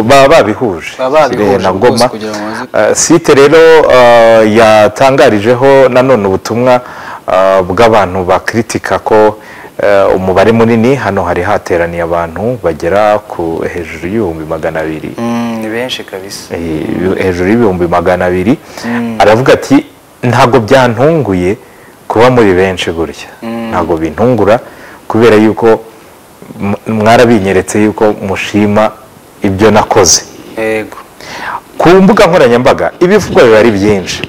baba babihuje Baba babihuje Kirehe na rwose Goma kugira ngo baze- Eh, site rero eh, yatangarijeho nanone ubutumwa eh, bw'abantu bakritika ko eh, umubare munini hano hari hateraniye abantu bagera ku hejuru y'ibihumbi magana abiri Mm, ni benshi kabisa Eh, hejuru y'ibihumbi magana abiri aravuga ati ntabwo byantunguye kuba muri benshi gutya ntabwo bintungura kubera yuko m- mwarabinyeretse yuko mushima ibyo nakoze yego ku mbuga nkoranyambaga ibivugwa biba ari byinshi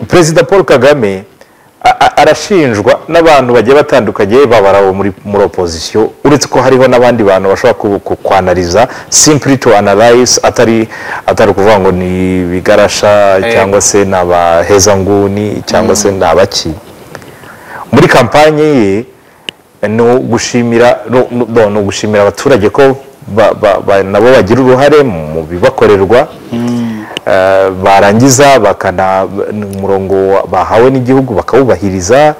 perezida paul kagame a- a- arashinjwa n'abantu bagiye batandukanye babara abo muri muri opozisiyo uretse ko hariho n'abandi bantu bashobora ku- ku- kwanariza simply to analyze atari atari ukuvuga ngo ni ibigarasha cyangwa se ni abahezanguni cyangwa se ni abaki muri kampanye ye ni ugushimira no- no- no, ni ugushimira abaturage ko ba- ba- ba- nabo bagira uruhare mu bibakorerwa Eh, barangiza bakana ni umurongo bahawe n'igihugu bakawubahiriza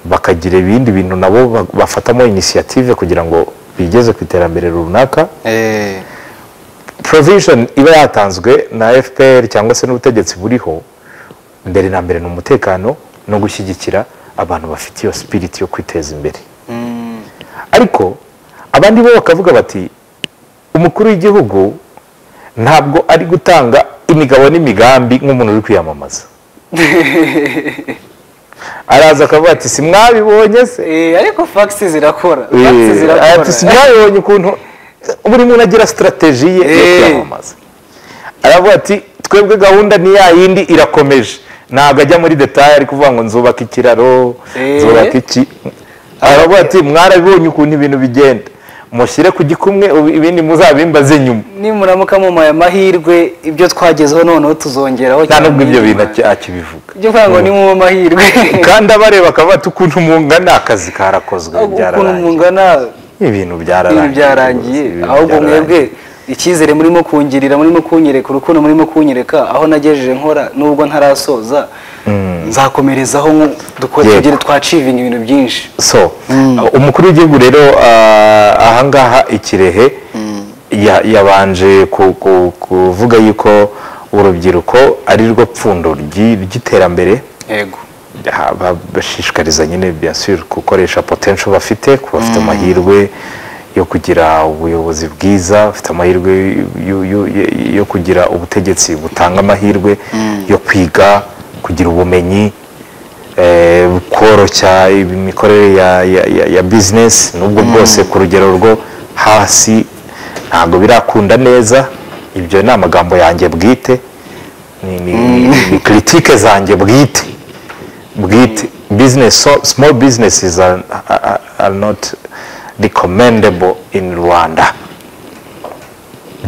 bakagira ibindi bintu nabo ba- bafatamo inisiyative kugira ngo bigeze ku iterambere runaka Eh, provision iba yatanzwe na fpr cyangwa se n'ubutegetsi buriho mbere na mbere ni umutekano no gushyigikira abantu bafite iyo sipiriti yo kwiteza imbere ariko abandi bo bakavuga bati umukuru w'igihugu ntabwo ari gutanga imigabo n'imigambi nk'umuntu uri kwiyamamaza araza akavuga ati simwabibonye se eh, ariko fagisi zirakora fagisi Eh, zirakora ati simwabibonye ukuntu buri muntu agira sitarateji ye yo Eh. kwiyamamaza aravuga ati twebwe gahunda ni ya yindi irakomeje ntabwo ajya muri detaye ari kuvuga ngo nzubaka ikiraro Eh. nzubaka iki aravuga ati mwarabibonye ukuntu ibintu bigenda mushyire ku gikumwe ubu ibindi muzabimbaze nyuma nimuramuka mumaye amahirwe ibyo twagezeho noneho tuzongeraho nta cyane nubwo ibyo nyuma. bintu aki- akibivuga ibyo kuvuga ngo ni mu mahirwe kandi abareba akavuga ati ukuntu mungana akazi karakozwe ukuntu byararangiye mungana ibintu ibintu byararangiye byarangiye Ibintu ahubwo byararangiye. mwebwe icyizere murimo kungirira murimo kunyereka urukundo murimo kunyereka aho nagejeje nkora nubwo ntarasoza nzakomerezaho nko- dukore Yego. tugere twacivinga ibintu byinshi so umukuru w'igihugu rero ah, ahangaha ikirehe ya- yabanje ku- ku- kuvuga yuko urubyiruko ari rwo pfundo ry'i- ry'iterambere yego Ah, ba- bashishikariza nyine bien sûr gukoresha potential bafite ku bafite amahirwe yo kugira ubuyobozi bwiza bafite amahirwe yo- yo- yo- yo kugira ubutegetsi butanga amahirwe yo kwiga kugira ubumenyi eh, koroshya imikorere ya, ya, ya, ya business nubwo bwose ku rugero rwo hasi ntabwo birakunda neza ibyo ni amagambo yanjye bwite ni, ni, ni, ni critique zanjye bwite bwite business so small businesses are, are, are not recommendable in rwanda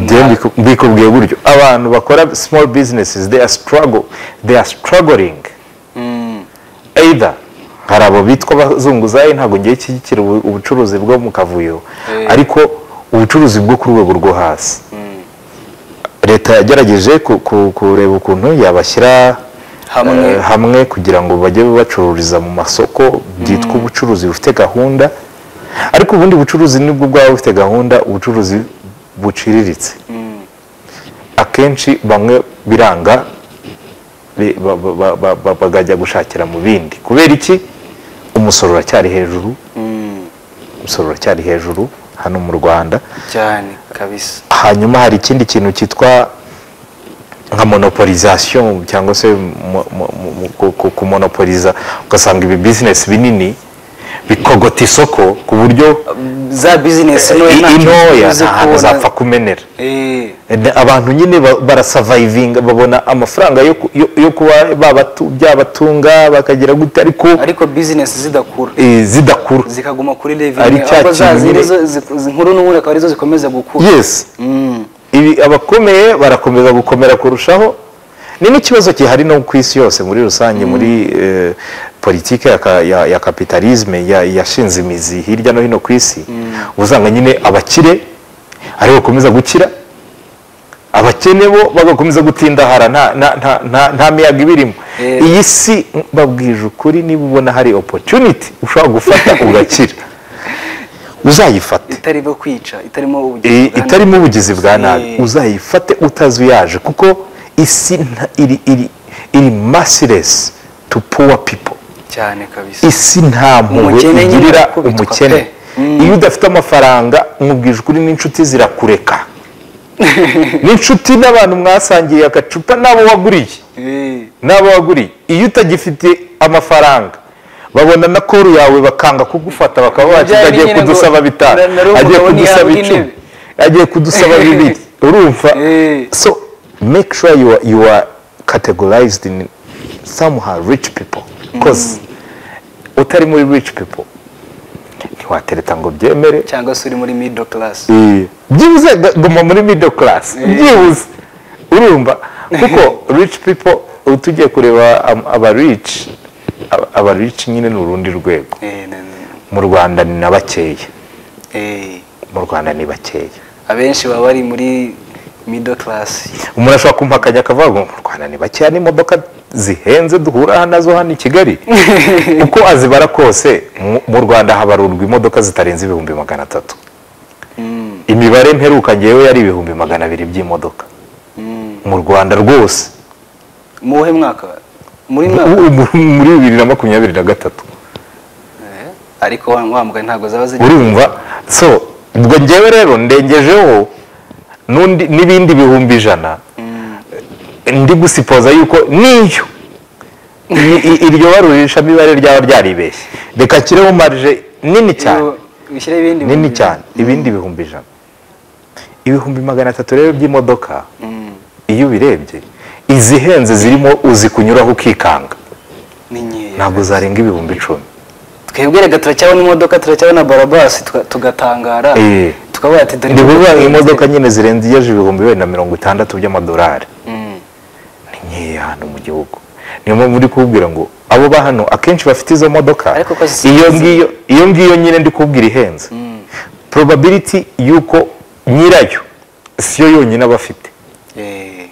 Njyewe mbiku- mbikubwiye buryo abantu bakora small businesses they are struggle they are struggling either hari abo bitwa abazunguzayi ntabwo ngiye nshyigikira ubu- ubucuruzi bwo mu kavuyo ariko ubucuruzi bwo ku rwego rwo hasi leta yagerageje ku- ku- kureba ukuntu yabashyira Hamwe. eh, hamwe kugira ngo bajye bacururiza mu masoko byitwa ubucuruzi bufite gahunda ariko ubundi bucuruzi nibwo bwaba bufite gahunda ubucuruzi buciriritse akenshi bamwe biranga bi- ba- ba- ba- ba- ba- bakajya gushakira mu bindi kubera iki umusoro uracyari hejuru umusoro uracyari hejuru hano mu rwanda cyane kabisa hanyuma hari ikindi kintu cyitwa nka monopolization cyangwa se mo- mo- mo- mo- ku- ku- kumonopoliza ugasanga ibi business binini bikogota isoko ku buryo za bizinesi i- intoya nta hantu zapfa kumenera eh Ende abantu nyine ba- barasavayivinga babona amafaranga yo ku- yo- yo kuba babatu- byabatunga bakagira gute ariko ariko bizinesi zidakura eh, zidakura zikaguma kuri revenue Ari cya ahubwo za kintu nyine- ziri zo zi- zi- inkuru n'ubundi akaba arizo zikomeza gukura yes ibi abakomeye barakomeza gukomera kurushaho ni n'ikibazo gihari no ku isi yose muri rusange muri eh, politike ya, ka- ya, ya kapitalisme ya- yashinze imizi hirya no hino ku isi usanga nyine abakire aribo bakomeza gukira abakene bo bagakomeza gutindahara nta, nta, nta, nta, nta miyaga ibirimo Yeah. iyi si mbabwije ukuri niba ubona hari opportunity ushobora gufata ugakira uzayifate itarimo kwica itarimo I- ubugizi bwa nabi. itarimo ubugizi bwa nabi Eh. uzayifate utazuyaje kuko isi nta- iri iri iri masiresi tu puwa pipo cyane kabisa isi nta mpuhwe Umukene nyine igirira arakubitwa umukene pe. Mm. iyo udafite amafaranga umubwije ukuri n'inshuti zirakureka n'inshuti n'abantu mwasangiye agacupa n'abo waguriye Eh, n'abo waguriye iyo utagifite amafaranga babona na koru yawe bakanga kugufata bakaba Ibyo bakiga byari agiye nyine ngo- kudusaba bitanu na- nari agiye umugabo kudusaba ntihabwa icumi intebe. agiye kudusaba bibiri urumva Eh. so make sure you are, you are categorized in somehow rich people because utari muri rich people ntiwatereta ngo byemere cyangwa se uri muri middle class byibuze ga- guma muri middle class byibuze urumva kuko rich people ubu tugiye kureba am- aba rich aba- aba rich nyine ni urundi rwego Eh, na- na- mu rwanda ni na bakeya eh, mu rwanda ni bakeya abenshi baba bari muri middle class umuntu ashobora kumpa akajya akavuga ngo mu rwanda ni bakeya n'imodoka zihenze duhura nazo hano i kigali uko azibara kose mu- mu rwanda habarurwa imodoka zitarenze ibihumbi magana atatu Mm, imibare mperuka ngewe yari ibihumbi magana abiri by'imodoka mm. mu rwanda rwose mu wuhe mwaka muri mwaka Ubu- ubu- muri bibiri na makumyabiri na gatatu Eh, ariko wa wa mugani ntabwo zaba ziri urumva so ubwo ngewe rero ndengejeho n'undi- n'ibindi bihumbi ijana Mm, ndi gusipoza yuko niyo I- i- iryo barurishamibare ryaba ryaribeshye reka nshyireho marije nini cyane iyo- ushyire ibindi nini bihumbi- cyane ibindi bihumbi ijana ibihumbi magana atatu rero by'imodoka Mm, iyo ubirebye izihenze zirimo uzikunyuraho ukikanga ni nkeya ntabwo zarenga ibihumbi icumi twebwe reka turacyabona imodoka turacyabona barabasi tuga- tugatangara Eh. tukavuga ati dore ni ukuvuga ngo imodoka- imodoka nyine zirengeje ibihumbi bibiri na mirongo itandatu by'amadolari Mm, ni nkeya hano mu gihugu niyo mpamvu ndi kubwira ngo abo ba hano akenshi bafite izo modoka Ariko ko si- iyo ngiyo iyo ngiyo nyine ndi kubwira ihenze probability y'uko nyirayo siyo yonyine aba afite eh,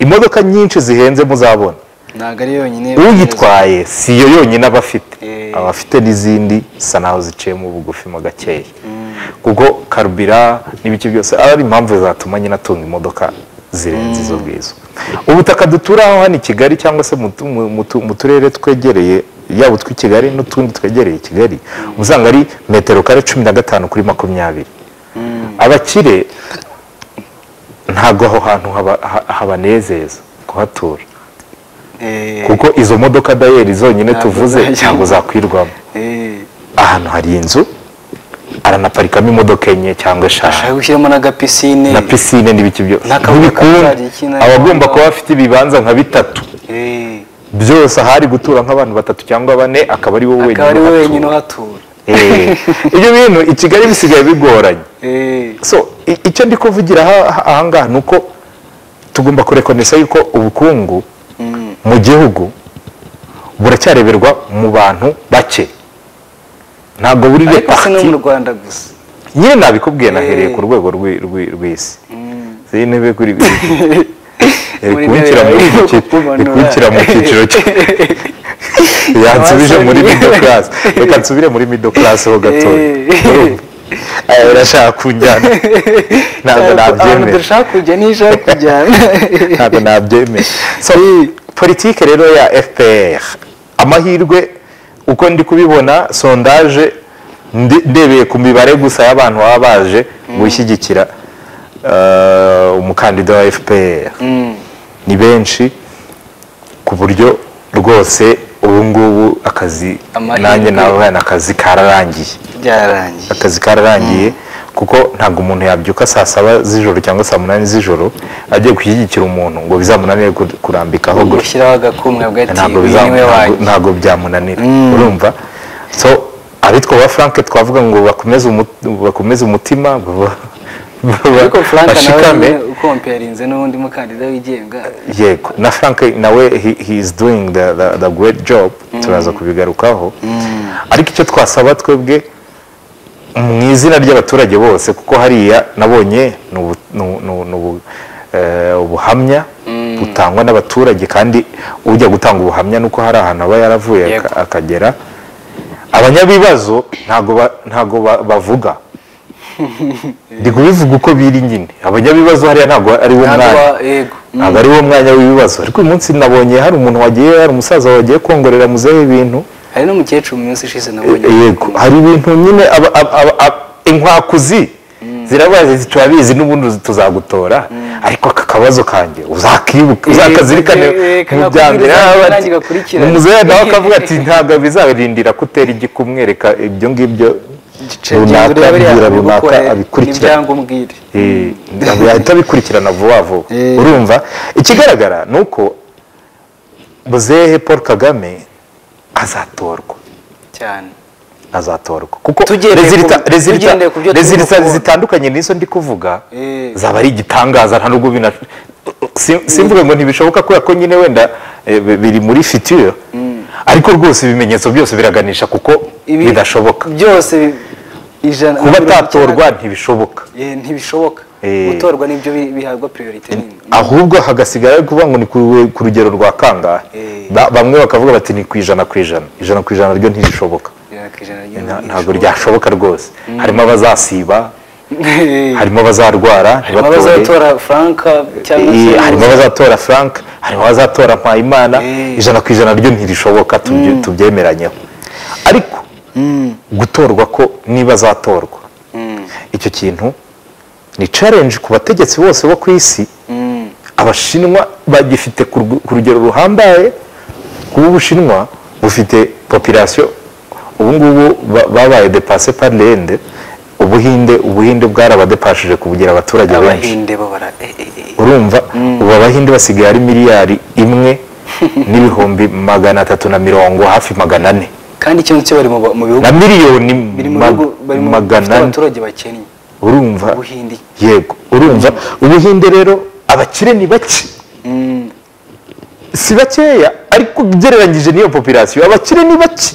imodoka nyinshi zihenze muzabona ntabwo ari yonyine uyitwaye siyo yonyine aba afite Eh. aba afite n'izindi zisa naho ziciyemo ubugufi mo gakeya Mm. kuko karubira n'ibiki byose aba ari impamvu zatuma nyine atunga imodoka zirenze izo ngizo ubutaka duturaho hano i kigali cyangwa se mu tu- mu- mu tu- mu turere twegereye yaba utw'i kigali n'utundi twegereye kigali uba usanga ari metero kare cumi na gatanu kuri makumyabiri abakire ntabwo aho hantu haba- ha- habanezeza kuhatura Eh, kuko izo modoka dayeri zonyine Ntabwo tuvuze zajyamo. ntabwo zakwirwamo eh, ahantu hari inzu aranaparikamo imodoka enye cyangwa eshanu ashaka gushyiramo n'agapisine na pisine n'ibiki byose N'akabuga ntibikunda kazajya ikina- aba agomba kuba afite ibibanza nka bitatu Eh, byose ahari gutura nk'abantu batatu cyangwa bane akaba ari wowe akaba ari we wenyine wenyine uhatura. uhatura Eh, ibyo bintu i kigali bisigaye bigoranye Eh, so i- icyo ndi kuvugira aha- aha- ahangaha ni uko tugomba kurekonesa yuko ubukungu mm, mu gihugu buracyareberwa mu bantu bake ntabwo buri ariko si no mu repariti rwanda gusa nyine nabikubwiye nahereye Eh. ku rwego rw'i- rw'i- rw'isi Mm. ziyi ntebe kuri Muri ikunshira ntebe yawe mu cyiciro kumanura. ikunshira mu cyiciro cye yansubije muri Abasore. middle class reka nsubire muri middle class ho gatoya Eh. Urumva? Aya urashaka kunjyana ntabwo Ntabwo- ahantu nabyemera dushaka kujya nijoro kujyana ntabwo nabyemera so politike rero ya fpr amahirwe uko ndi kubibona sondaje ndi- ndebeye ku mibare gusa y'abantu baba baje gushyigikira eh, umukandida wa fpr Mm, ni benshi ku buryo rwose ubu ngubu akazi Amahirwe. nanjye nawe akazi kararangiye byarangiye akazi kararangiye kuko ntabwo umuntu yabyuka saa saba z'ijoro cyangwa saa munani z'ijoro agiye gushyigikira umuntu ngo bizamunanire kur- kurambikaho gutya gushyiraho agakumwe bwa ati ntabwo uyu niwe bizamu- ntabwo- wanjye ntabwo byamunanira Mm. urumva so abitwa ba frank twavuga ngo bakomeze umu- bakomeze umutima ba- ba- ariko frank nawe bashikame nyine ukomperinze n'undi mukandida wigenga yego na frank nawe he, he is doing the, the, the great job turaza kubigarukaho ariko icyo twasaba twebwe mu izina ry'abaturage bose kuko hariya nabonye ni ubu- ni ubu- ni ubu- ni ubu- eh, ubuhamya butangwa n'abaturage kandi ujya gutanga ubuhamya nuko hari ahantu aba yaravuye aka- Yego. akagera abanyabibazo ntago ba- ntago ba- bavuga ndi kubivuga uko biri nyine abanyabibazo hariya ntabwo ari wo ntabwo mwanya wa- yego ntabwo ari wo mwanya w'ibibazo ariko uyu munsi nabonye hari umuntu wagiye hari umusaza wagiye kongorera muzehe ibintu hari n'umukecuru mu minsi ishize nabonye yego hari ibintu nyine aba- aba- aba- aba- inkwakuzi zirabazi turabizi n'ubundi tuzagutora ariko aka kabazo kanjye uzakibuka Eh, uzakazirikane eh, mu bya mbere kakubwiriza haba nanjye ati- gakurikirane. umuzehe nawe akavuga ati ntabwo bizarindira kutera igikumwereka ibyo ngibyo runaka genzura biriya mbwira runaka bigukore abikurikirana n'ibyango umbwire Eh, ntabwo yahita abikurikirana vuba vuba Eh. urumva ikigaragara ni uko buzehe paul kagame azatorwa cyane azatorwa kuko Tugendeye rezilita- ku- rezilita- tugendeye ku byo turi rezilita gukora. zitandukanye n'izo ndi kuvuga Eh. zaba ari igitangaza nta nubwo bina si- simvuga ngo ntibishoboka kubera ko nyine wenda eh, bi- biri muri fitire ariko rwose ibimenyetso byose biraganisha kuko Ibi- bidashoboka byose bi- ijana kuba mirongo icyenda- atatorwa ntibishoboka Eh, ntibishoboka Eh. gutorwa nibyo bi- bihabwa priority nini ahubwo hagasigara ari kuvuga ngo ni ku- ku rugero rwa kangahe Eh. Ba- bamwe bakavuga bati ni ku ijana ku ijana ijana ku ijana ryo ntirishoboka Ijana ku ijana ry'ibintu Nta- ntabwo ntibishoboka. ryashoboka rwose harimo abazasiba Eh, harimo abazarwara harimo ntibatore abazatora franka cyangwa Eh, se harimo abazatora frank harimo abazatora mpayimana Eh. ijana ku ijana ryo ntirishoboka tubye- tubyemeranyeho ariko gutorwa ko niba azatorwa icyo kintu ni challenge ku bategetsi bose bo ku isi abashinwa bagifite ku rug- ku rugero ruhambaye kuba ubushinwa bufite population ubu ngubu ba- babaye depase par lende ubuhinde ubuhinde bwarabadepashije kubugira abaturage benshi abahinde babara eh, eh, eh. urumva ubu abahinde basigaye ari miliyari imwe n'ibihumbi magana atatu na mirongo hafi magana ane kandi ikintu cyo bari mu ba- mu bihugu na miliyoni biri mu mag- bihugu bari mu bifite magana ane abaturage bakennye urumva ubuhinde yego urumva ubuhinde rero abakire ni bake si bakeya ariko ugereranyije n'iyo popirasiyo abakire ni bake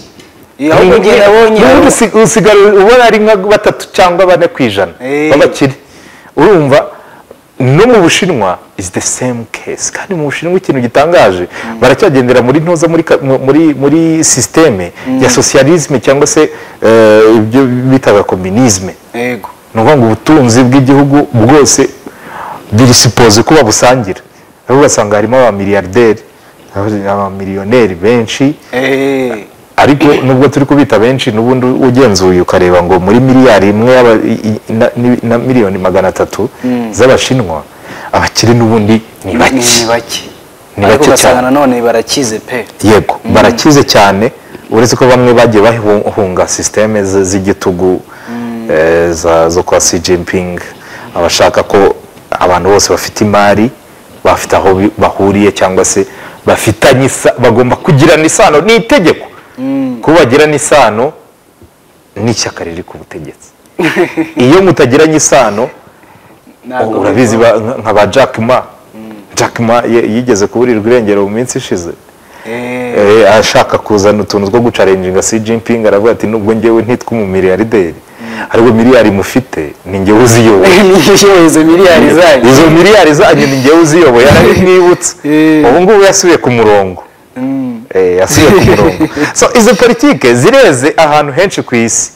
Eh, ahubwo Ni- njye nabonye n'ubundi abo- usi- usigara ubona ari nka batatu cyangwa bane ku ijana Eh. b'abakire urumva no mu bushinwa is the same case kandi mu bushinwa ikintu gitangaje baracyagendera muri ntoza muri ka- mu- muri muri sisiteme ya socialisme cyangwa se eh, ibyo bitaga communisme yego ni ukuvuga ngo ubutunzi bw'igihugu bwose birisipoze kuba busangira ariko ugasanga harimo abamiliyarderi abamiliyoneri benshi Eh, ariko nubwo turi kubita benshi n'ubundi ugenzuye ukareba ngo muri miliyari imwe y'aba- i- i- na- ni- na miliyoni magana atatu z'abashinwa abakire n'ubundi ni ni bake ni bake Ni ariko bake ugasanga cyane. nanone barakize pe yego barakize cyane uretse ko bamwe bagiye bahunga sisiteme z- z'igitugu eh, za- zo kwa Xi Jinping abashaka ko abantu bose bafite imari bafite aho bi- bahuriye cyangwa se bafitanye isa- bagomba kugirana isano ni itegeko kuba bagirana isano n'ishyaka riri ku butegetsi iyo mutagiranye isano Ntabwo urabizi ba- nka- nka ba Jack Ma Jack Ma ye- yigeze kuburirwa irengero mu minsi ishize Eh, Eh, ashaka kuzana utuntu two gucarenjinga si Jinping aravuga ati nubwo njyewe ntitwa umumiliyarderi ariko miliyari mufite ni njyewe uziyoboye niyo izo miliyari zanyu izo miliyari zanyu ni njyewe uziyoboye arabimwibutsa Eh. ubu ngubu yasubiye ku murongo Eh, yasubiye ku murongo so izo politike zireze ahantu henshi ku isi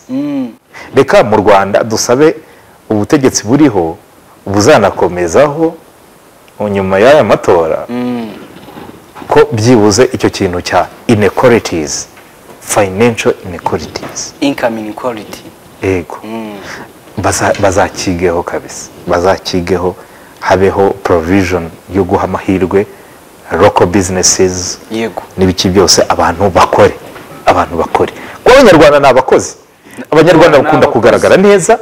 reka mu rwanda dusabe ubutegetsi buriho buzanakomezaho nyuma y'aya matora ko byibuze icyo kintu cya inequalities financial inequalities income inequality yego Baza- bazakigeho kabisa bazakigeho habeho provision yo guha amahirwe local businesses yego n'ibiki byose abantu bakore abantu bakore kuko abanyarwanda ni abakozi abanyarwanda Abanyarwanda ni bakunda abakozi. kugaragara neza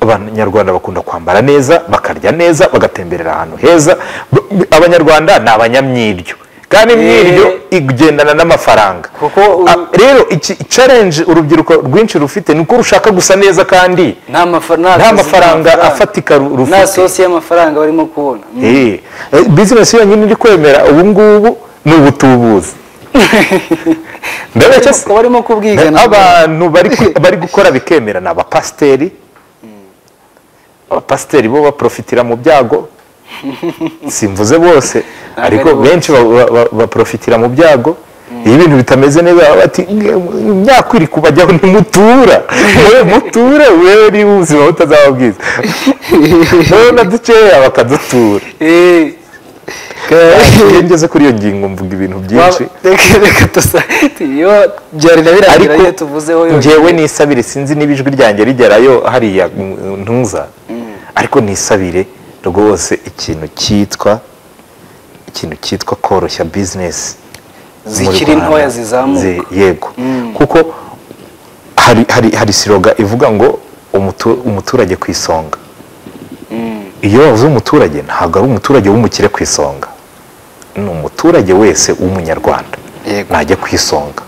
abanyarwanda bakunda kwambara neza bakarya neza bagatemberera ahantu heza B- b- abanyarwanda ni abanyamyiryo kandi imyiryo igendana n'amafaranga Kuko u- Ah, rero iki challenge urubyiruko rwinshi rufite ni uko rushaka gusa neza kandi nta mafa- nta Nta kazi mafaranga afatika ru- nta rufite. sosi y'amafaranga barimo kubona Eh, eh, business yonyine iri kwemera ubu ngubu ni ubutubuzi ndabeshya se Barimo- barimo kubwiga ntabwo. abantu bari ku- bari gukora bikemera ni abapasiteri abapasiteri bo baprofitira mu byago simvuze bose ari ariko bose. benshi ba- ba- ba- baprofitira mu byago iyo ibintu bitameze neza baba bati myakwiri kubajyaho ntimutura we muture wewe niba ubuzima butazaba bwiza wowe na dukeya bakadutura Eh, iyo ngeze kuri iyo ngingo mvuga ibintu byinshi waba- reka- reka dusa- iyo byarira birangira ariko iyo tuvuzeho yonyine. ngewe nisabire sinzi niba ijwi ryanjye rigerayo hariya mu- ntuza ariko nisabire rwose ikintu cyitwa ikintu cyitwa koroshya bizinesi Zikiri ntoya zizamuka. yego kuko hari hari hari siroga ivuga ngo umutu- umuturage ku isonga iyo bavuze umuturage ntabwo ari umuturage w'umukire ku isonga ni umuturage wese w'umunyarwanda Yego. najya ku isonga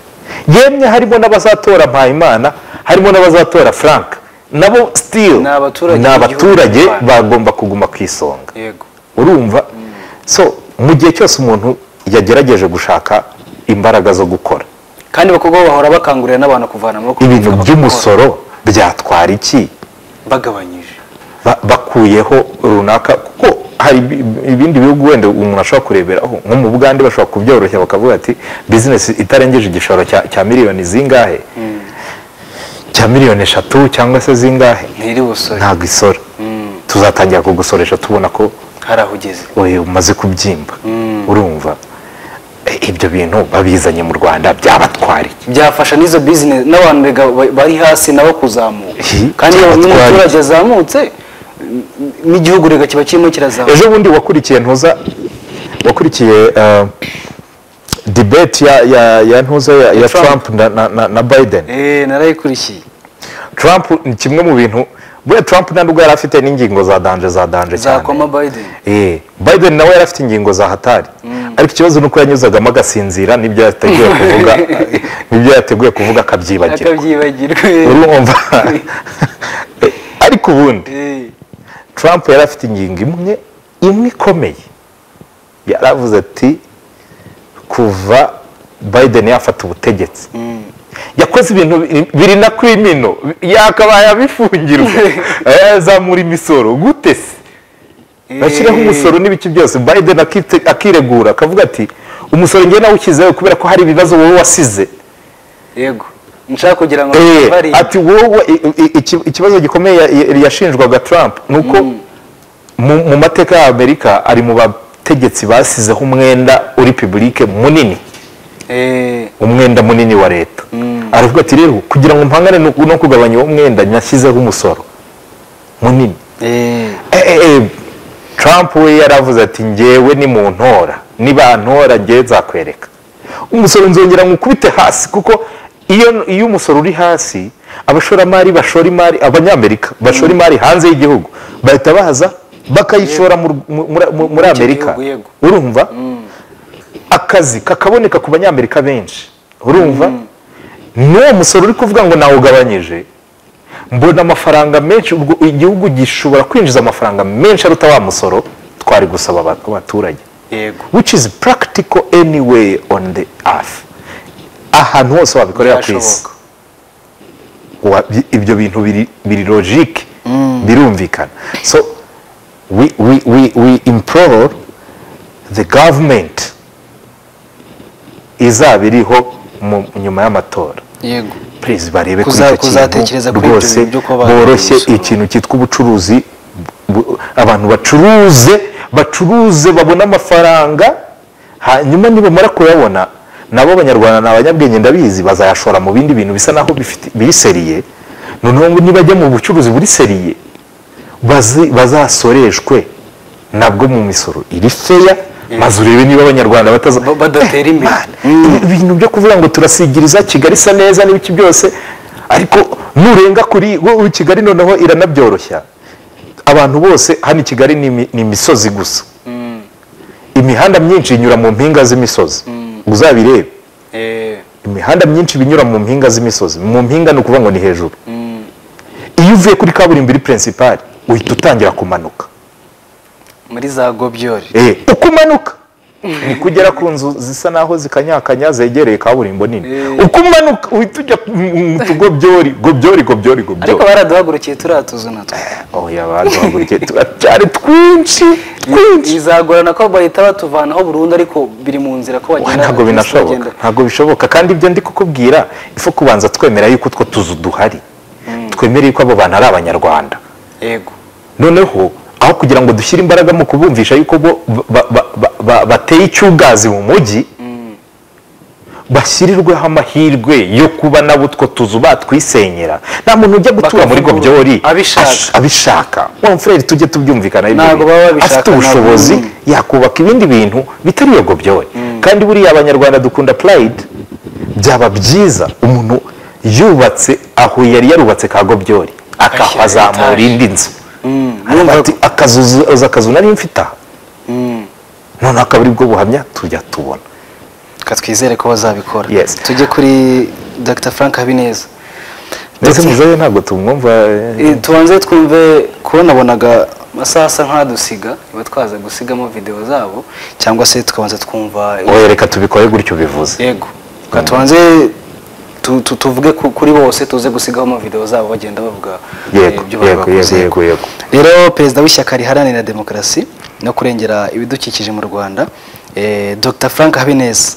yemwe harimo n'abazatora mpayimana harimo n'abazatora frank nabo still Ni abaturage ni b'igihugu abaturage cy'u Rwanda. bagomba kuguma ku isonga yego urumva so mu gihe cyose umuntu yagerageje gushaka imbaraga zo gukora kandi abakobwa bahora bakangurira n'abantu kuvana amaboko mu ibintu mifuka by'umusoro byatwara iki bakabikora. bagabanyije ba- bakuyeho runaka kuko hari ibi- ibindi bihugu wenda umuntu ashobora kureberaho nko mu bugande bashobora kubyoroshya bakavuga ati bizinesi itarengeje igishoro cya cya miliyoni zingahe cya miliyoni eshatu cyangwa se zingahe ntiri busore ntabwo isora tuzatangira kugusoresha tubona ko hari aho ugeze oye umaze kubyimba urumva E, ibyo bintu babizanye mu rwanda byabatwara iki byafasha n'izo bizinesi n'abantu rega ba- bari hasi nabo kuzamuka Hi, kandi iyo abatwara. umuturage azamutse n'igihugu rega kiba kirimo kirazamuka ejo bundi wakurikiye ntuza wakurikiye eh, debate ya ya ya ntuza ya, ya Trump. Trump na, na, na, na Biden eh narayikurikiye Trump ni kimwe mu bintu buriya Trump nta nubwo yari afite n'ingingo za danje za danje cyane zakwama biden Eh, Biden nawe yari afite ingingo za hatari ariko ikibazo ni uko yanyuzagamo agasinzira n'ibyo yateguye kuvuga n'ibyo yateguye kuvuga akabyibagirwa akabyibagirwa urumva Eh, ariko ubundi Eh, Trump yari afite ingingo imwe imwe ikomeye yaravuze ati kuva Biden yafata ubutegetsi yakoze ibintu bi- biri na ku imino yakabaye abifungirwa yazamura imisoro gute se bashyiraho umusoro n'ibiki byose Biden akite- akiregura akavuga ati umusoro njye nawushyizeho kubera ko hari ibibazo wowe wasize yego nshaka kugira ngo Eh, bari ati wowe i- i- iki- ikibazo gikomeye ya- yashinjwaga Trump ni uko mu- mu mateka ya amerika ari mu bategetsi basizeho umwenda uri publike munini eh umwenda munini wa leta aravuga ati rero kugira ngo mpangane no- no kugabanya uwo mwenda nashyizeho umusoro munini eh Eh, eh, eh, Trump we yaravuze ati njyewe ni mu ntora nibantora njyewe nzakwereka umusoro nzongera nkukubite hasi kuko iyo iyo umusoro uri hasi abashoramari bashora imari abanyamerika bashora imari hanze y'igihugu bahita baza bakayishora mu Rw- mu- muri- mu- muri Muri iki amerika gihugu, yego. urumva akazi kakaboneka ku banyamerika benshi urumva n'uwo musoro uri kuvuga ngo nawugabanyije mbona amafaranga menshi ubwo igihugu gishobora kwinjiza amafaranga menshi aruta wa musoro twari gusaba aba- abaturage yego which is practical anyway on the earth ahantu hose wabikorera ku isi Byashoboka. Wa- bi- ibyo bintu biri, biri logique birumvikana so we, we, we, we implore the government izaba iriho mu- nyuma y'amatora yego please barebe kuri Kuza- icyo kuzatekereza kintu kuri ibyo rwose bintu byo kuba bagabanya boroshye umusoro. ikintu cyitwa ubucuruzi bu- abantu bacuruze bacuruze babone amafaranga hanyuma nibamara kuyabona nabo abanyarwanda ni abanyabwenge ndabizi bazayashora mu bindi bintu bisa naho bifite- biri seriye noneho ngo nibajya mu bucuruzi buri seriye bazi- bazasoreshwe nabwo mu misoro iri feya maze urebe niba abanyarwanda bataza Ba- badatera Eh, imbere. man, ibintu byo kuvuga ngo turasigiriza kigali isa neza n'ibiki byose ariko nurenga kuri wowe kigali noneho iranabyoroshya abantu bose hano i kigali ni imi- ni imisozi gusa imihanda myinshi inyura mu mpinga z'imisozi uzabirebe eh imihanda myinshi iba inyura mu mpinga z'imisozi mu mpinga ni ukuvuga ngo ni hejuru iyo uvuye kuri kaburimbo iri pirinsipari uhita utangira kumanuka muri za gobyori Eh, uko umanuka ni kugera ku nzu zisa naho zikanyakanya zegereye kaburimbo nini Eh. uko umanuka uhita ujya mu tugobyori gobyori gobyori gobyori ariko baraduhagurukiye turiya tuzu natwo oya baduhagurukiye turacyari twinshi twinshi bizagorana ko bahita batuvanaho burundu ariko biri mu nzira ko Oya, bagenda ntabwo binashoboka bagenda. ntabwo bishoboka kandi ibyo ndi kukubwira ifu kubanza twemera yuko utwo tuzu duhari twemere yuko abo bantu ari abanyarwanda yego noneho aho kugira ngo dushyire imbaraga mu kubumvisha yuko bo ba- ba- ba- ba- bateye icyugazi mu mujyi bashyirirweho amahirwe yo kuba nabo utwo tuzu batwisenyera nta muntu ujya gutura muri Bakavugurura. gobyori Abishaka. ash- abishaka wa mfurere tujye tubyumvikana ibyo Ntabwo bintu. baba babishaka, afite ntabwo- ubushobozi Mm. yakubaka ibindi bintu bitari iyo gobyori kandi buriya abanyarwanda dukunda purayidi byaba byiza umuntu yubatse aho yari yarubatse ka gobyori Agashyira akahazamura etage. indi nzu Mm, Arumva ati akazu uzi akazu nari mfite aha mm. noneho akaba ari bwo buhamya tujya tubona ka twizere ko bazabikora Yes. tujye kuri dr frank habineza ndetse Ndetse- muzehe ntabwo tumwumva Eh, tubanze twumve kubonabonaga amasaha asa nk'adusiga iba twaza gusigamo videwo zabo cyangwa se tukabanza twumva wowe reka tubikore gutyo bivuze yego reka tubanze tu- tu- tuvuge ku- kuri bose tuze gusigaho amavidewo zabo bagenda bavuga eh, Yego, ibyo bari yego, bakoze, yego, yego. yego. rero perezida w'ishyaka riharanira demokarasi no kurengera ibidukikije mu rwanda eh, dr frank habineza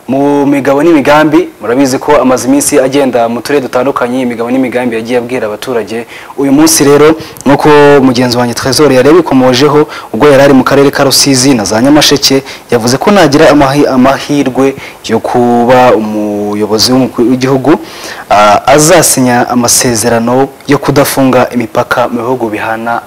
mu migabo n'imigambi murabizi ko amaze iminsi agenda mu turere dutandukanye imigabo n'imigambi yagiye abwira abaturage uyu munsi rero nk'uko mugenzi wanjye twezore yari yabikomojeho ubwo yari ari mu karere ka rusizi na za nyamasheke yavuze ko nagira amahi- amahirwe yo kuba umuyobozi w'umukuru w'igihugu ah, azasinya amasezerano yo kudafunga imipaka mu bihugu bihana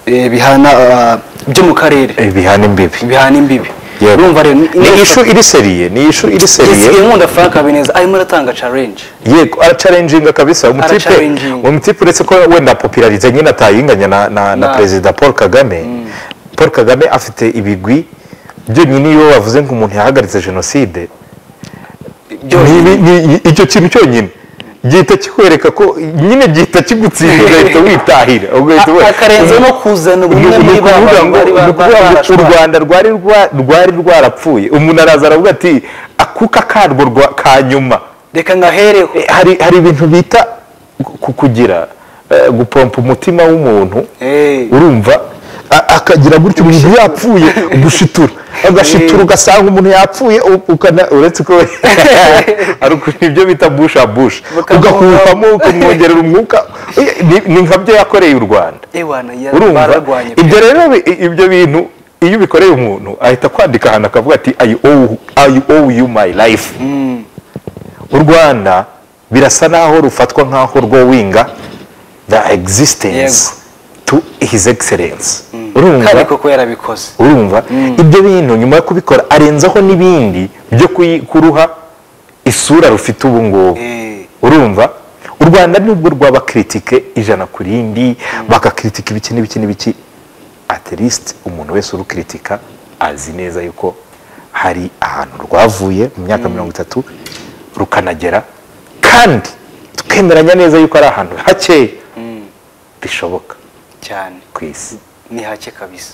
eh, bihana ah, byo mu karere Eh, bihana imbibi bihana imbibi Yego. urumva rero ni ishu iri seriye ni ishu iri seriye yesiye nkunda frank habineza arimo aratanga challenge yego aracarenjinga kabisa umutipe Aracarenjinga. umutipe uretse ko wenda popularize nyine atayinganya na, na, na Na- perezida paul kagame paul kagame afite ibigwi byonyine iyo bavuze ngo umuntu yahagaritse jenoside byonyine. Ni- ni- ni- icyo kintu cyonyine gihita kikwereka ko nyine gihita kigutsindira ugahita witahira ugahita ubona. akarenze no kuzana Ni- ubumwe ni muri ba ukuvuga bantu ngo- bari ni ba- ukuvuga ngo u barashwana. rwanda rwari rwa- rwari rwarapfuye umuntu araza aravuga ati akuka karwo rwa- ka nyuma reka ngahereho Eh, hari hari ibintu bita ku- kugira eh, gupompa umutima w'umuntu Eh. urumva a- akagira gutyo umuntu yapfuye gushitura agashitura ugasanga umuntu yapfuye u- ukana uretse ko ari uku- nibyo bita busha busha Bukamuha- ugahuhamo ukamwongerera umwuka Eh, ni- ni nka byo yakoreye u rwanda ewana ya- urumva bararwanye ibyo rero bi- i- ibyo bintu iyo ubikoreye umuntu ahita akwandika ahantu akavuga ati i owe, I owe you my life u rwanda birasa naho rufatwa nk'aho rwowinga the existence to his excellence kare urumva koko yarabikoze urumva ibyo bintu nyuma yo kubikora arenzaho n'ibindi byo kuyi- kuruha isura rufite ubu ngubu Eh. urumva u rwanda nubwo rwaba kiritike ijana ku rindi bakakiritika ibiki n'ibiki n'ibiki at least umuntu wese urukiritika azi neza yuko hari ahantu rwavuye mu myaka mirongo itatu rukanagera kandi tukemeranya neza yuko ari ahantu hakeya bishoboka cyane ku isi ni hake kabisa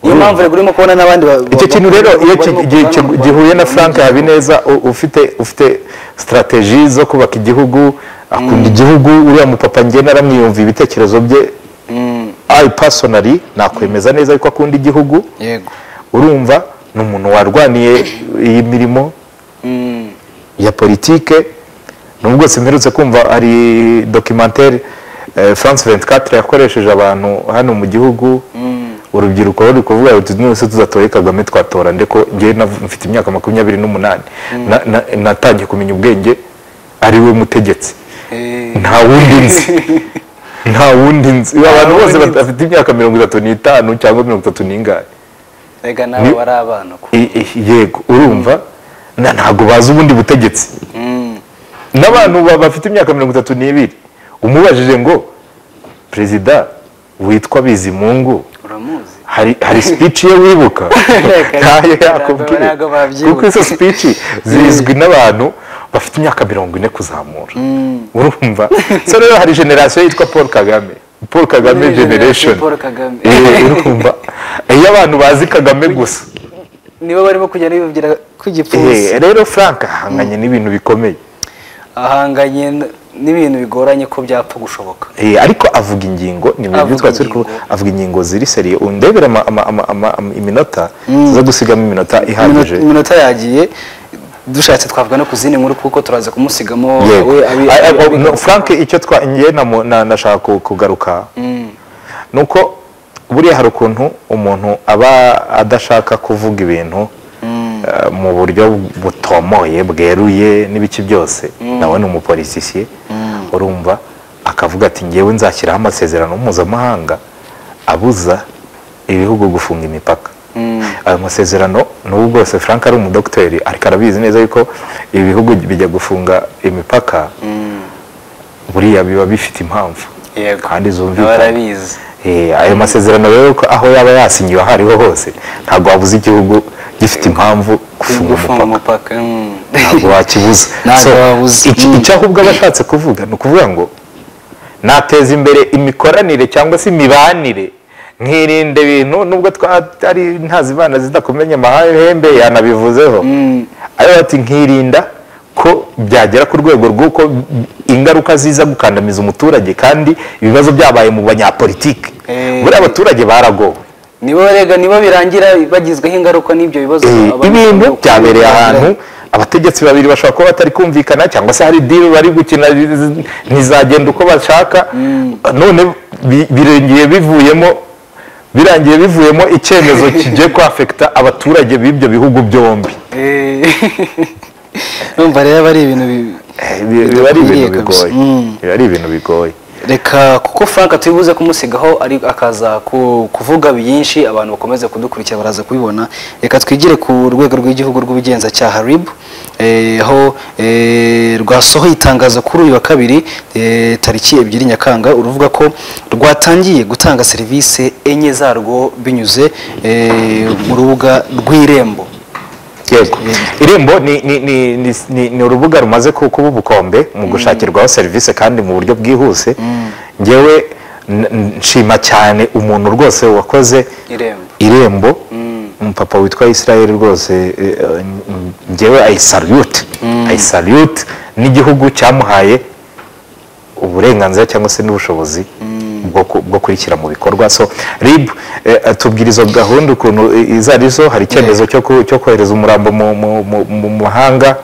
niyo mpamvu rero urimo kubona n'abandi ba- icyo ba- kintu rero barimo iyo ki- kubana gi- mu ki- Rwanda. gihuye na frank habineza u- ufite ufite sitarateji zo kubaka igihugu akunda igihugu uriya mupapa ngena aramwiyumva ibitekerezo bye Mm, ayi pasonari nakwemeza neza yuko akunda igihugu yego urumva ni umuntu warwaniye iyi mirimo Mm, ya politike nubwo simperutse kumva hari dokimantere france 24 yakoresheje abantu hano mu gihugu urubyiruko ruri kuvuga ruti nose tuzatoye kagame twatora ndeko ngewe nav- mfite imyaka makumyabiri n'umunani Na- na- natangiye kumenya ubwenge ari we mutegetsi eh, nta wundi nzi nta wundi nzi abantu bose wundi nzi. bafite imyaka mirongo itatu n'itanu cyangwa mirongo itatu n'ingahe erega nabo bari abana ko I- i- yego urumva na ntabwo bazi ubundi butegetsi Mm, n'abantu ba- bafite imyaka mirongo itatu n'ibiri umubajije ngo perezida witwa bizimungu uramuzi hari hari speech ye wibuka Reka, ntayo ntabwo- yakubwiye ntabwo babyibuka. kuko izo speech zizwi n'abantu bafite imyaka mirongo ine kuzamura urumva so rero hari generasiyo yitwa paul kagame paul kagame Generation generation Paul Kagame. Eh, urumva iyo abantu bazi kagame gusa nibo barimo kugenda bibabwira ko igipfunsi Eh, rero frank ahanganye n'ibintu bikomeye ahanganye n- n'ibintu bigoranye ko byapfa gushoboka Eh, ariko avuga ingingo ni ibintu Avuga byitwa turi ku- ingingo. avuga ingingo ziri seriye undebere ama- ama- ama- ama- ama- iminota tuza gusigamo iminota Iminota- ihagije iminota yagiye dushatse twavuga no ku zindi nkuru kuko turaza kumusigamo Yego. we abi- Ay- ay- abi- no, frank icyo twa ngewe namu- na- nashaka ku- kugaruka ni uko buriya hari ukuntu umuntu aba adashaka kuvuga ibintu eh, mu buryo butomoye bweruye n'ibiki byose nawe ni umupolisisiye urumva akavuga ati ngewe nzashyiraho amasezerano mpuzamahanga abuza ibihugu gufunga imipaka ayo masezerano n'ubu bwose frank ari umudogiteri ariko arabizi neza yuko ibihugu bijya gufunga imipaka buriya biba bifite impamvu Yego. kandi Nabo zumvikana barabizi Eh, ayo masezerano rero ko aho yaba yasinyiwe aho ariho hose ntabwo wabuze igihugu gifite impamvu gufunga gufunga umupaka umupaka mm. ntabwo wakibuza Ntabwo So, wabuza. iki- Mm. icyo ahubwo aba ashatse kuvuga ni ukuvuga ngo nateza imbere imikoranire cyangwa se imibanire nkirinda ibintu nubwo twari ntazibana zidakomenya amahembe yanabivuzeho ayo bati nkirinda ko byagera ku rwego rw'uko ingaruka ziza gukandamiza umuturage kandi ibibazo byabaye mu banyapolitike Eh. buriya abaturage baragowe nibo rega nibo birangira bagizweho ingaruka n'ibyo bibazo Eh, abantu ibintu bakunda byabereye kubigira. ahantu abategetsi babiri bashobora kuba batari kumvikana cyangwa se hari diri bari gukina zi- ntizagenda uko bashaka none bi- birengeye bivuyemo birangiye bivuyemo icyemezo kigiye kwafekita abaturage b'ibyo bihugu byombi Eh, numva rero aba ari ibintu bi- Eh, bi- biba ari ibintu bidakwiriye kabisa. bigoye Mm. biba ari ibintu bigoye reka kuko frank tubibuze kumusigaho ari akaza ku- kuvuga byinshi abantu bakomeza kudukurikira baraza kubibona reka twigire ku rwego rw'igihugu rw'ubugenzacyaha rib eh, aho eh, rwasohoye itangazo kuri uyu wa kabiri eh, tariki ebyiri nyakanga uruvuga ko rwatangiye gutanga serivisi enye zarwo binyuze eh, mu rubuga rw'irembo yego irembo ni, ni, ni, ni, ni, ni urubuga rumaze ku- kuba ubukombe mu gushakirwaho serivisi kandi mu buryo bwihuse ngewe n- n- nshima cyane umuntu rwose wakoze Irembo. irembo umupapa witwa israel rwose eh, eh, ngewe ayisalute ayisalute n'igihugu cyamuhaye uburenganzira cyangwa se n'ubushobozi bwo ku- bwo kurishyira mu bikorwa so rib eh, tubwira izo gahunda ukuntu eh, izo ari zo hari icyemezo cyo ku- cyo kohereza umurambo mu, mu, mu, mu mahanga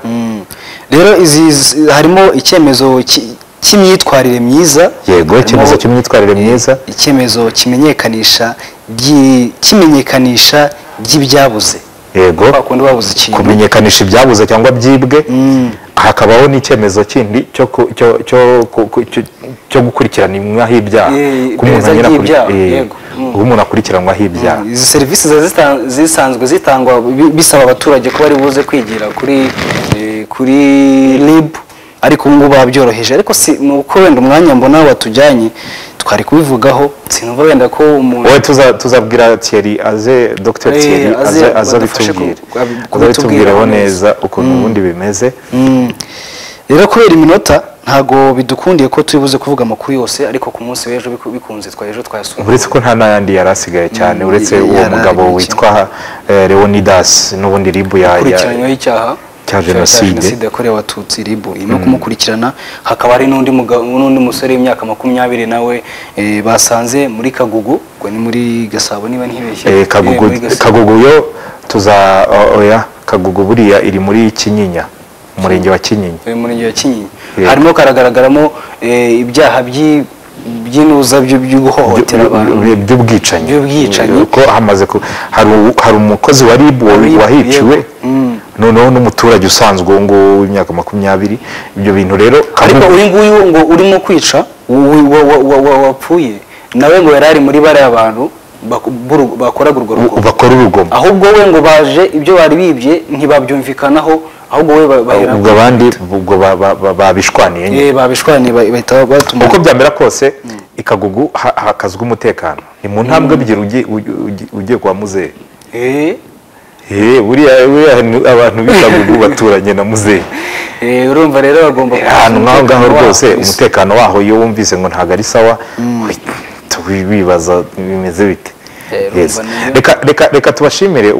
rero izi zi- harimo icyemezo ki- cy'imyitwarire myiza yego Harimo- icyemezo cy'imyitwarire myiza icyemezo kimenyekanisha gy- kimenyekanisha ry'ibyabuze yego kwa kundi babuze ikintu kumenyekanisha ibyabuze cyangwa byibwe hakabaho n'icemezo kindi cyo ku- cyo cyo ku- ku- cyo- cyo gukurikirana imwaho ibyaha Eh, ko umuntu iperereza anyura kuri- ry'ibyaha, eh, yego. Mm. ko umuntu akurikiranwaho ibyaha izi serivisi ziba zita- zisanzwe zitangwa bi- bisaba abaturage kuba ari buze kwigira kuri eh, kuri rib ariko ubu ngubu babyoroheje ariko si ni uko wenda umwanya mbona watujyanye twari kubivugaho sinumva wenda ko umuntu wowe tuza- tuzabwira Thierry aze Dr Eh, Thierry aze aze aze badufashe abitubwire ku- abi- aze abitubwireho kubitubwiraho neza. neza ukuntu ubundi bimeze Mm. rero kubera iminota ntago bidukundiye ko turi buze kuvuga amakuru yose ariko ku munsi w'ejo biku- bikunze twari ejo twayasumbuye uretse ko nta n'ayandi yari asigaye cyane uretse yari uwo mugabo arabikira. witwa eh, Leonidas n'ubundi ribu ya ya- ikurikiranyweho icyaha cya jenoside. yakorewe abatutsi rib irimo kumukurikirana hakaba hari n'undi muga- n'undi musore w'imyaka makumyabiri nawe eh, basanze muri kagugu ubwo ni muri gasabo niba ntibeshye Eh, Eh, kagugu muri Gasabo. kagugu yo tuza o- oya kagugu buriya iri muri kinyinya umurenge wa kinyinya mu murenge wa kinyinya Yego. harimo karagaragaramo eh, ibyaha by'i- by'inuza byo- byo guhohotera abantu By- by'ubwicanyi By'ubwicanyi. ko hamaze ku- hari u- hari umukozi wa ribu wa- Wa RIB, wahiciwe yego. Mm. noneho n'umuturage usanzwe uwo nguwo w'imyaka makumyabiri ibyo bintu rero ariko kagugu- uyu nguyu ngo urimo kwica uwi- wa- wa- wa- wa- wapfuye nawe ngo yari ari muri bara y'abantu baku- buru- bakoraga urwo u- rugo bakora urugomo ahubwo we ngo baje ibyo bari bibye ntibabyumvikanaho ahubwo we ba- bahera ubwo abandi ubwo ba- ba- ba- babishwaniye nyine Eh, babishwanye ba- bahita batuma uko byamera kose ikagugu ha- hakazwa umutekano ni mu ntambwe ebyiri ugiye- ugiye- ugiye- ugiye kwa muzehe Eh, Eh, buriya buriya ni abantu b'ikagugu baturanye na muzehe eh, urumva rero bagomba ahantu nk'aho ngaho umutekano rwose wabo. umutekano waho iyo wumvise ngo ntabwo ari sawa uhita wibaza bimeze bite Eh, Yes. urumva niyo- Reka- reka reka tubashimire